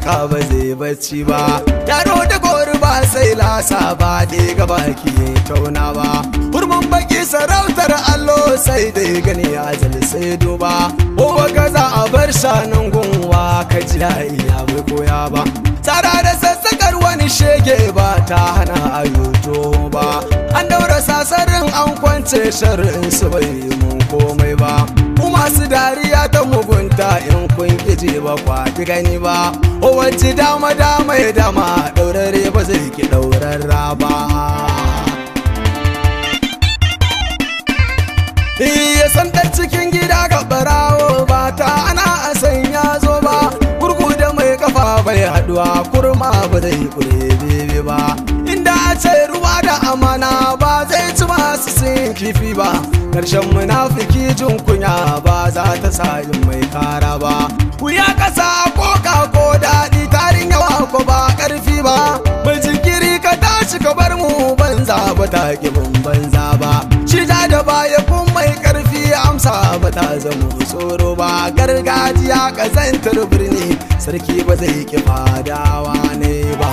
waka ba zai bacci ba yaro da gori ba sai lasa ba da ga baki tauna ba hurman baki sarautar allo sai dai gani ajal sai duba ko ka za a bar shanun gunwa ka ji iya bai koya ba tsara da sassakar wani shege ba ta hana ayoto ba an daura sasarin an kwance sharrin su bai mun komai ba ku masu dariya ta mugunta in kun kije ba kwati gani ba o wacce dama dama ya dama daurare ba zai ki daurarra ba Iya santar cikin gida ga barawo ba ta ana a sanya zo ba gurgu da mai kafa bai haduwa kurma ba zai kure bebe ba inda a ce ruwa da amana ba zai ci masu sin kifi ba karshen munafiki jin kunya ba za ta sa yin mai kara ba wuya kasa ko ka ko daɗi tarin yawa ko ba ƙarfi ba mai jinkiri ka tashi ka bar mu banza ba ta ban banza ba shi da baya kun mai ƙarfi amsa ba ta zama tsoro ba gargajiya ƙazantar birni sarki ba zai ki fadawa ne ba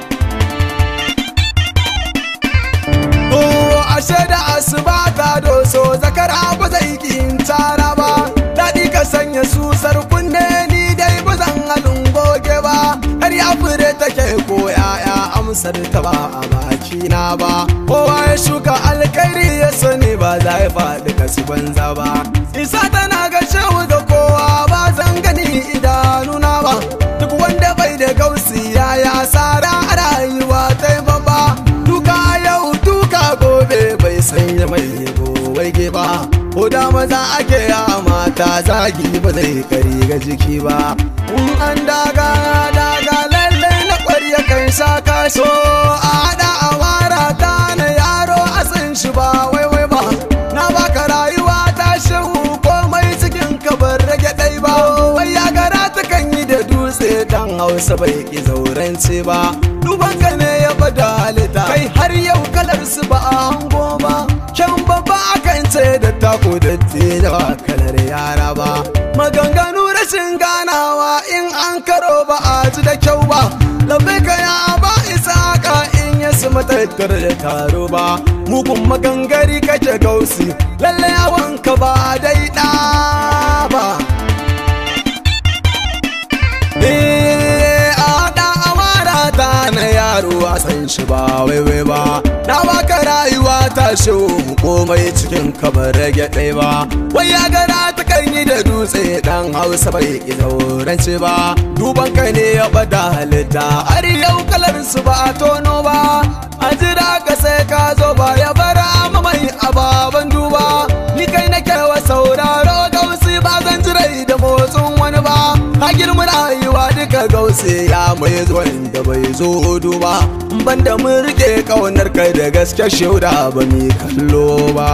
ashe da asuba ta doso zakara ba zai kin tara ba daɗi ka sanya susar kunne ni dai ba zan halin goge ba har ya fure take ko yaya amsar ta ba a bakina ba kowa ya shuka alkhairi ya sani ba za ya faɗi kasu banza ba isa tana ga shehu da kowa ba zan gani idanuna ba duk wanda bai da gausi ya ya sara a rayuwa ta ba duka yau duka gobe bai sanya mai waige ba ko da maza ake ya mata zagi ba zai kari ga jiki ba in an daga daga lalle na kwarya kan sha kaso a hada a wara ta na yaro a san shi ba wai wai ba na baka rayuwa ta shehu komai cikin kabar rage ɗai ba wai ya gara ta kan yi da dutse dan hausa bai ki zaurance ba duban ka ne ya bada halitta kai har yau kalar su ba a hango ba kyan babba akan ce da tako da da ba kalar yara ba maganganu rashin ganawa in an karo ba a ji da kyau ba lambai ka ya ba isa ka in ya su matattar da taro ba mugun magangari kake gausi lalle yawan ka ba dai ɗa ba na yaro a san shi ba waiwai ba na baka rayuwa ta mu komai cikin kamar rage ɗaya ba wai ya gara ta kan yi da dutse dan hausa bai ki zaurance ba duban kai ne ya bada halitta har yau kalar su ba a tono ba a jira ka sai ka zo ba ya bara mamai ababen duba ni kai nake wa sauraro gausi ba zan jirai da motsin wani ba ka girma rayuwa duka gausi ya mai zuwan da bai zo duba ban da mun rike kaunar kai da gaske shauda ba mi kallo ba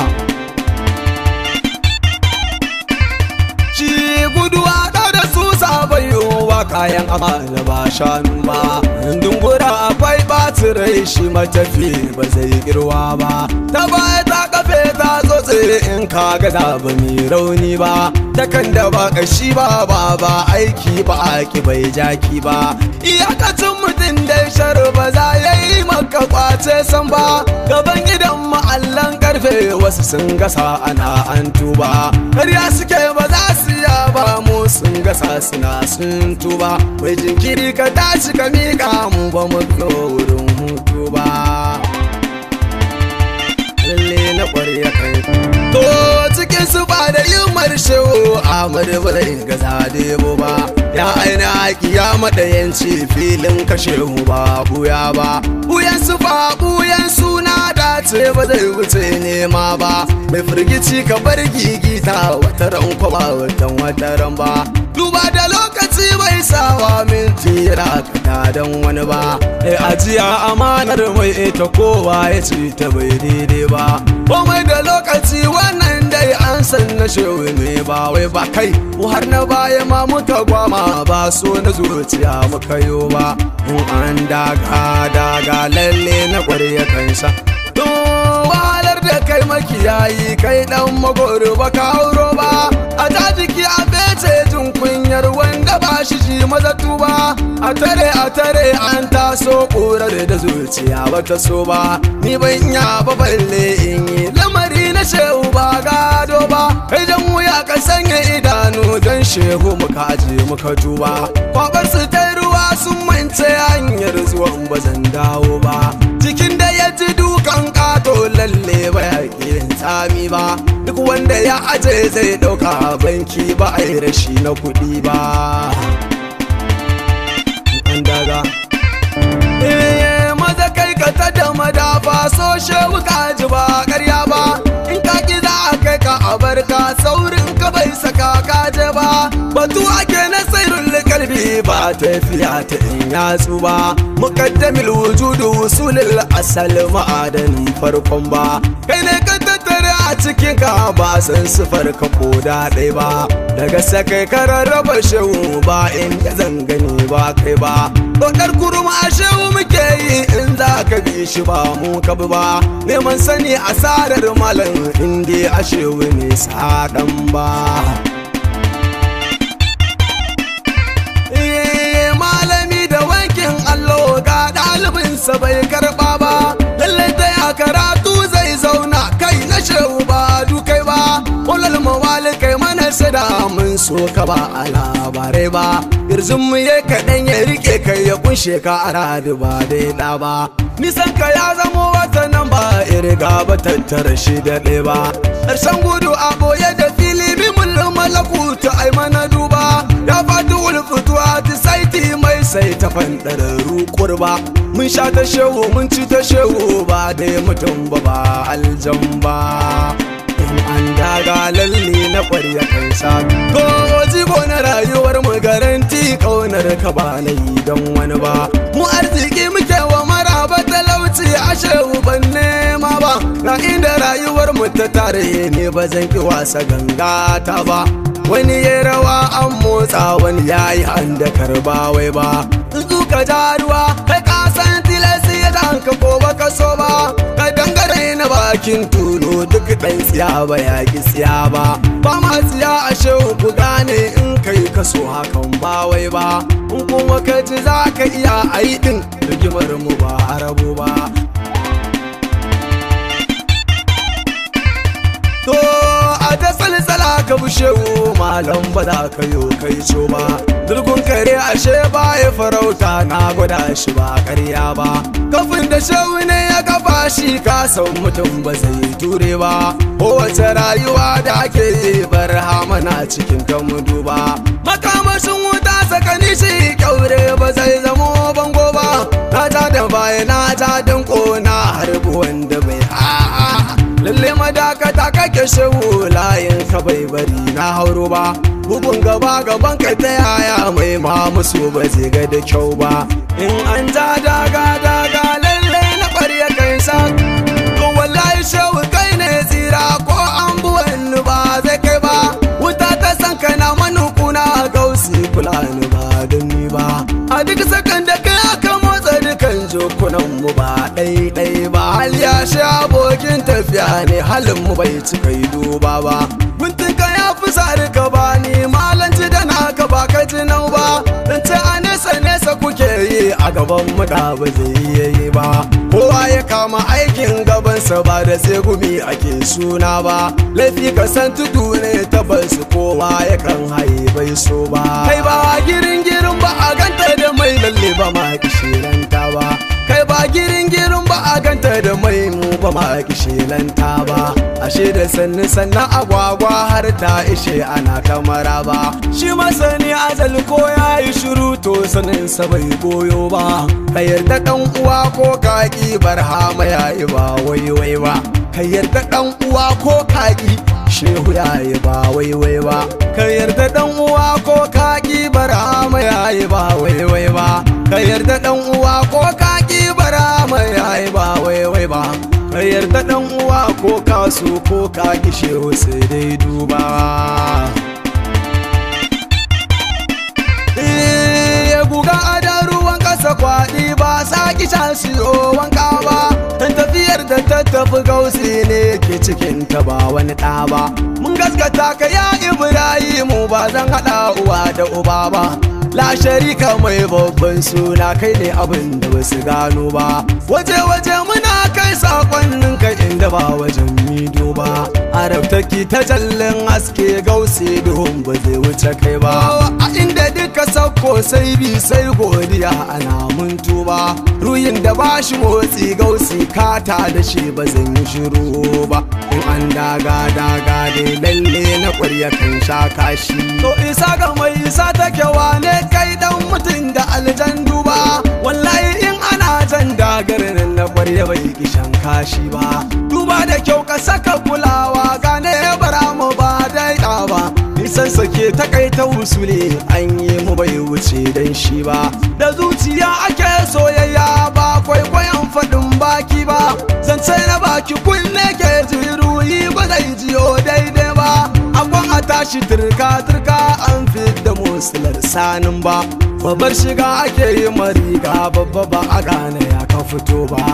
shi guduwa da da su sabayowa kayan amana ba shanu ba dungura akwai ɓacin rai shi matafi ba zai girwa ba ta baya ta kafe ta tsotse in ka gaza ba mi rauni ba takan da ba kashi ba ba ba aiki ba aki bai jaki ba iyakacin mutum dai shar ba za ya yi maka kwace san ba gaban gidan ma'allan karfe wasu sun gasa ana an tuba karya suke ba za su ya ba mu sun gasa suna sun tuba mai jinkiri ka tashi ka miƙa mu ba mu wurin hutu ba lalle na ƙwarya kai to cikin su ba da yin marshewo Ahmad ba zai gaza debo ba ya aina haƙi ya maɗayanci filin kashe mu ba buya ba buyan su ba buyan suna dace ba zai wuce nema ba mai firgici ka bar gigita wataran kwaba watan wataran ba duba da lokaci bai sawa minti yana kada don wani ba e ajiya amanar mai ita kowa ya ce ta bai daidai ba komai da lokaci wannan dai an san na shewe ne ba wai ba kai har na baya ma muka gwama ba so na zuciya muka yo ba in an daga daga lalle na kwarya kansa to wahalar da kai makiyayi kai dan magoro ba ka hauro ba a ta jiki a bece jin kunyar wanda ba shi shi maza tuba a tare a tare an taso ƙurar da zuciya bata so ba ni ban ya ba balle in yi lamari na shehu ba gado ba idan wuya ka sanya idanu don shehu muka aje muka tuba kwabar su ta ruwa sun mance hanyar zuwan ba zan dawo ba cikin da ya ji dukan kato lalle ba ya yin tsami ba duk wanda ya aje zai ɗauka banki ba a yi rashi na kuɗi ba an daga maza kai ka ta da madafa so shewu ka ji ba karya ba in ka ki za a kai ka a barka saurin ka bai saka ka je ba batu ake na sairun kalbi ba tafiya ta in yatsu ba mukaddamil wujudu usulil asal ma'adanin farkon ba kai ne ka tattare a cikin ka ba san sifar ka ko da ɗai ba daga sakai ka rarraba shehu ba inda zan gani ba kai ba Dokar kurma a shehu muke yi in za ka bi shi ba mu ka bi ba neman sani asarar malam inda a shehu ne saɗan ba malami da wankin allo ga ɗalibinsa bai karɓa ba lallai ta ya karatu zai zauna kai na shehu ba dukai ba ulal mawali kai mana sada mun so ka ba a labarai ba irzin mu ya kaɗan ya rike kai ya kunshe ka a radu ba dai ɗa ba nisan ka ya zamo wata nan ba irga ba tattara shi da ɗaya ba ƙarshen gudu a ɓoye da fili bi mulkin malakuta ai mana duba ya fati ulfutuwa ta saiti mai sai ta fanɗararru kurba mun sha ta shehu mun ci ta shehu ba dai mutum ba ba aljan ba in an daga lalle na kwarya kan sa ko jigo na rayuwar mu garanti kaunar ka ba na yi don wani ba mu arziki muke wa maraba talauci a shehu ban nema ba na inda rayuwar mu ta tare ne ba zan ki wasa ganga ta ba wani ya rawa an motsa wani ya yi handa karba wai ba ka ja ruwa kai ka san tilasi ya danka ko baka so ba ka dangare na bakin tulu duk ɗan tsiya ba ya ki tsiya ba ba ma tsiya a shehu ku gane in kai ka so hakan ba wai ba in kuma ka ji za ka iya a yi ɗin rigimar mu ba a rabu ba To a ta salsala ka bushewu malam ba za ka yo kai co ba. Durgun kare ashe ba ya farauta na gwada shi ba karya ba. Kafin da shewu ne ya kafa shi ka san mutum ba zai ture ba. Kowace rayuwa da ake yi bar hamana cikin ta mudu ba. Makamashin wuta sakani shi kyaure ba zai zamo bango ba. Na ja da baya na ja dinko na harbi wanda bai a'a. lalle madakata kake shehu layin ka bai bari na hauro ba bugun gaba gaban ka ta yaya mai ma musu ba zai ga da kyau ba in an ja daga daga lalle na ƙwarya kai sa to wallahi shehu kai ne tsira ko an buwan ba zai kai ba wuta ta san kana manukuna gausi kula ni ba don ni ba a duk sakan da kai aka motsa dukan jokunan mu ba ɗai ba hal ya sha abokin tafiya ne halin mu bai cika yi duba ba guntun ka ya fi sari ka ba ni malanci da naka ba ka ji nau ba dan ce a nesa nesa kuke yi a gaban mu da ba zai iya yi ba kowa ya kama aikin gabansa ba da sai gumi ake suna ba laifi ka san tudu ne tabbas kowa ya kan haye bai so ba kai ba girin girin ba a ganta da mai lalle ba ma kishiranta ba kai ba girin girin ba a ganta da mai mu ba ma kishilanta ba ashe da sannu sannan agwagwa har ta ishe ana kamara ba shi masani azal ko ya yi shiru to sanin sa bai goyo ba ka yarda dan uwa ko kaki barhama ya yi ba wai wai ba ka yarda dan uwa ko kaki shehu ya yi ba wai wai ba ka yarda dan uwa ko kaki barhama ya yi ba wai wai ba ka yarda dan uwa ko kaki barhama ya yi ba wai wai ba ka yarda dan uwa ko kasu ko kaki shehu sai dai duba ya guga adan ruwan kasa kwaɗi ba sa kisha siyo wanka ba dan tafiyar da ta tafi gausi ne ke cikin ta ba wani ɗa ba mun gaskata ka ya ibrahimu ba zan haɗa uwa da uba ba la sharika mai babban suna kai ne abin da basu gano ba waje waje muna kai sakonnin ka inda ba wajen mido ba arabtaki ta jallin haske gausi duhun ba zai wuce kai ba a inda duka sauko sai bi sai godiya ana mun tuba ruyin da ba shi motsi gausi kata da shi ba zan yi shiru ba in an daga daga dai lalle na ƙwarya kan sha kashi to isa ga mai isa take wane kai dan mutum da aljan duba wallahi in ana jan dagar nan na ƙwarya bai kishan kashi ba duba da kyau ka saka kulawa gane bara mu ba dai ba nisan sake takaita wusule an yi mu bai wuce dan shi ba da zuciya ake soyayya ba kwaikwayon faɗin baki ba zance na baki kunne ke jiruyi ba zai jiyo daidai ba akwan a tashi turka turka an da musular sanin ba babbar shiga ake yi mariga babba ba a gane ya ka fito ba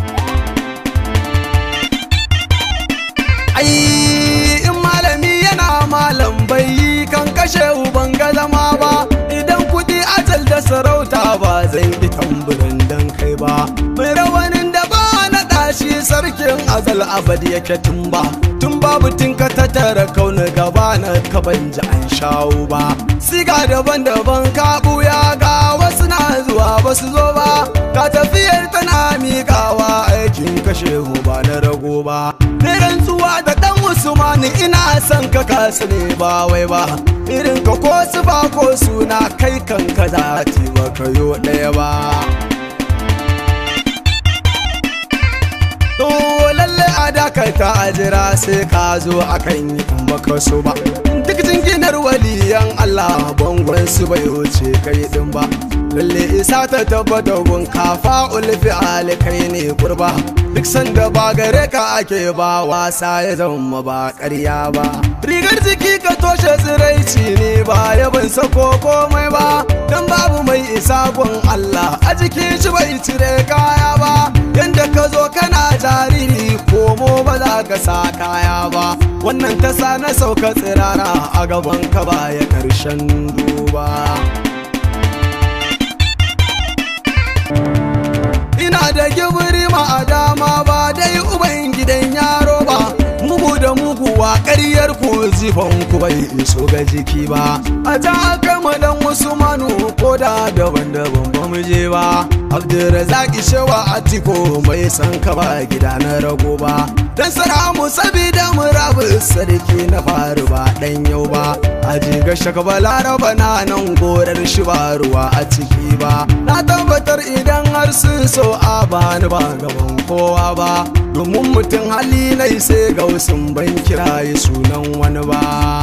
ai in malami yana malam bai yi kan kashe uban ga zama ba idan kudi ajal da sarauta ba zan yi tamburin dan kai ba mai rawanin da ba na tashi sarkin azal abad yake tun ba tun babu tinka ta tara kauna gaba na ka ban ji an shawo ba siga daban-daban ka buya ga wasu na zuwa ba su zo ba ka tafiyar tana miƙawa aikin kashe ba na rago ba rantsuwa da dan usmani ina son ka kasu ne ba wai ba irin ka ko su ba ko suna kai kan ka za ba ka yo ɗaya ba to lalle a dakata a jira sai ka zo akan yi in baka so ba duk jinginar waliyan Allah bangon su bai wuce kai din ba lalle isa ta tabbata gun kafa ulfi alikai ne kurba duk sanda ba gare ka ake ba wasa ya zama ba ƙarya ba rigar jiki ka toshe tsiraici ne ba yabin sako komai ba dan babu mai isa gun Allah a jikin shi bai cire kaya ba yanda ka zo kana jariri komo ba za ka sa kaya ba wannan ta sa na sauka tsirara a gaban ka baya karshen duba ina da gibiri ma a dama ba dai uban gidan yaro ba mugu da muguwa ƙaryar ku zifan ku bai iso ga jiki ba a ta aka madan wasu manu ko da daban-daban ba mu je ba abdulrazaki shewa atiko mai san ka ba gida na rago ba dan saramu sabida murabu sarki na faru ba dan yau ba a jiga shaka balaraba na nan gorar shi ba ruwa a ciki ba na tabbatar idan har sun so a bani ba gaban kowa ba domin mutum hali na sai ga wasu ban kiraye sunan wani ba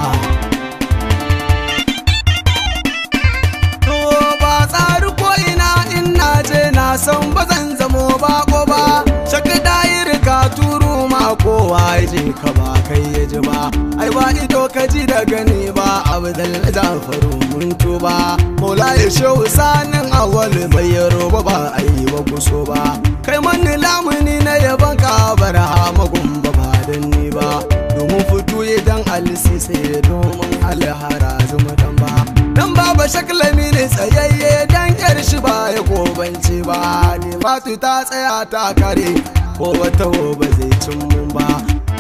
to ba tsari ko ina in na je na san ba zan zamo bako ba shaka dayir ka turu ma kowa ya je ka ba kai ya ji ba ai ba ido ka ji da gani ba abu da jafaru mun tuba mola ya shehu sanin awal mai yaro ba ba a yi ba kuso ba kai mani lamuni na yaban ka bara magun ba ba dan ni ba domin fito idan alisi sai domin alhara zuma dan ba dan baba shaklami ne tsayayye dan yar shi ba ya gobanci ba ne fatu ta tsaya ta kare ko wata ba zai cin mun ba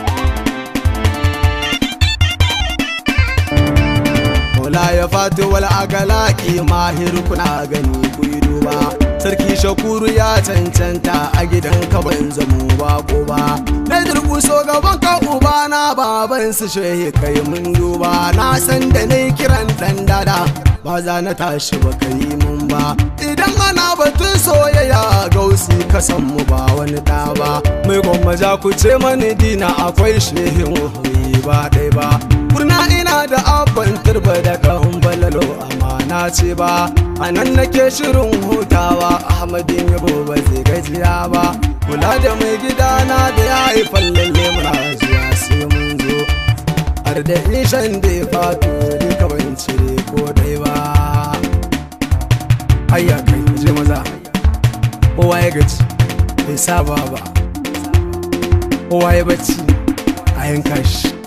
Mola ya fatu wal agalaki mahir kuna gani ku yi duba sarki shakuru ya cancanta a gidan ka ban zamo ba ko ba na durkuso gaban ka uba na baban su shehi kai mun duba na san da ne kiran dan dada ba za na tashi ba ka yi mun ba idan ana batun soyayya gausi ka san mu ba wani da ba mai gwamma ku ce mani dina akwai shehin wahoyi ba ɗai ba kurna ina da abban turba da kan balalo amana ce ba a nan nake shirin hutawa ahmadin yabo ba zai gajiya ba kula da mai gidana da ya haifan lalle muna zuwa sai mun zo har da ishan da ya fato duka ban cire ko dai ba ayya kai je maza kowa ya gaji bai saba ba kowa ya bacci a yanka shi